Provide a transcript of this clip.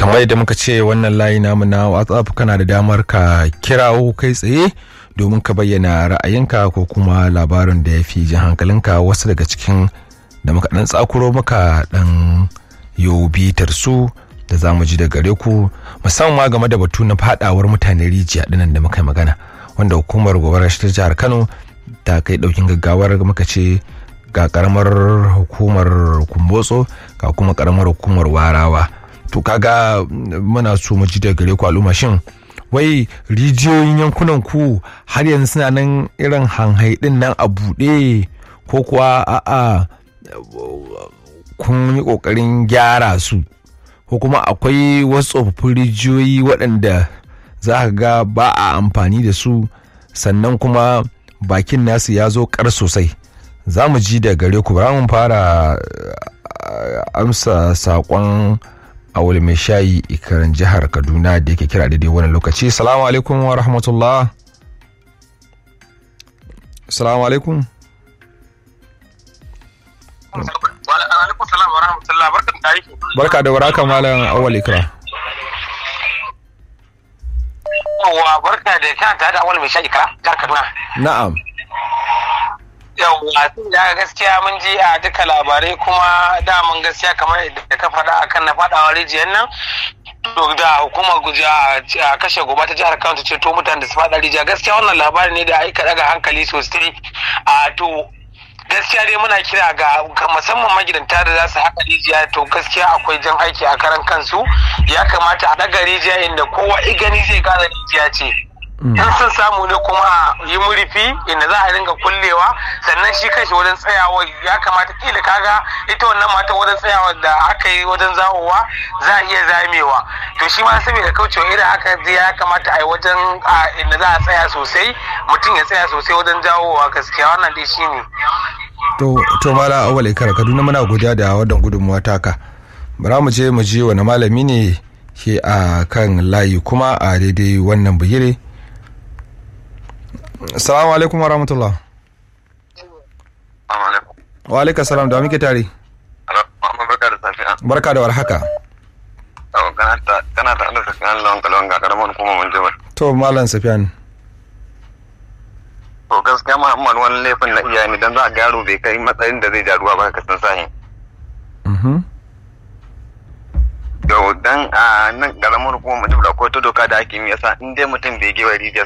kamar yadda muka ce wannan layi namu na whatsapp kana da damar ka kirawo kai tsaye domin ka bayyana ra'ayinka ko kuma labarin da ya fi jin hankalinka wasu daga cikin da muka dan tsakuro maka dan yau bitar su da za mu ji da gare ku musamman game da batu na fadawar mutane rijiya dinan da muka yi magana wanda hukumar gobarar ta jihar kano ta kai daukin gaggawar muka ce ga karamar hukumar kumbotso ga kuma karamar hukumar warawa to kaga muna so mu ji da gare ku al'umma shin wai rijiyoyin yankunan ku har yanzu suna nan irin hanhai din nan a buɗe ko kuwa a'a kun yi ƙoƙarin gyara su ko kuma akwai wasu tsofaffin rijiyoyi waɗanda za ka ga ba a amfani da su sannan kuma bakin nasu ya zo ƙar sosai za mu ji da gare ku bara mun fara amsa saƙon awul mai shayi ikarin jihar kaduna da yake kira daidai wannan lokaci salamu alaikum wa rahmatullah salamu alaikum barka da waraka malam awal ikra yawwa barka da kan tare da awal mai shayi ikra jihar kaduna na'am yawwa da gaskiya mun ji a duka labarai kuma daman gaskiya kamar da ka faɗa akan na faɗawa rijiyar nan to da hukumar guja a kashe goma ta jihar Kano ta ceto mutanen da su faɗa rijiya gaskiya wannan labari ne da aika daga hankali sosai a to gaskiya dai muna kira ga musamman magidanta da za su haƙa rijiya to gaskiya akwai jan aiki a karan kansu ya kamata a daga rijiya inda kowa igani zai gane rijiya ce in sun samu ne kuma a yi murifi inda za a dinga kullewa sannan shi kanshi wajen tsayawa ya kamata kila kaga ita wannan mata wajen tsayawa da aka yi wajen zawowa za a iya zamewa to shi ma saboda kaucewa irin haka ya kamata a yi wajen inda za a tsaya sosai mutum ya tsaya sosai wajen jawowa gaskiya wannan dai shi ne to to mala awal ikar kaduna muna godiya da wannan gudunmuwa taka bara mu je mu je wani malami ne ke a kan layi kuma a daidai wannan bugire Assalamu alaikum wa rahmatullah. Wa alaikum salam da muke tare. Barka da safiya. Barka da warhaka. Kana ta da safiyan lawan kalwan ga karamar kuma mun jibar. To malam Safiyan. To gaskiya Muhammad wani laifin na iyaye ne dan za a garo bai kai matsayin da zai ja ruwa ba ka san sahin. Mhm. Yau dan a nan karamar kuma mun jibar akwai ta doka da ake yi yasa in dai mutum bai gewa rijiya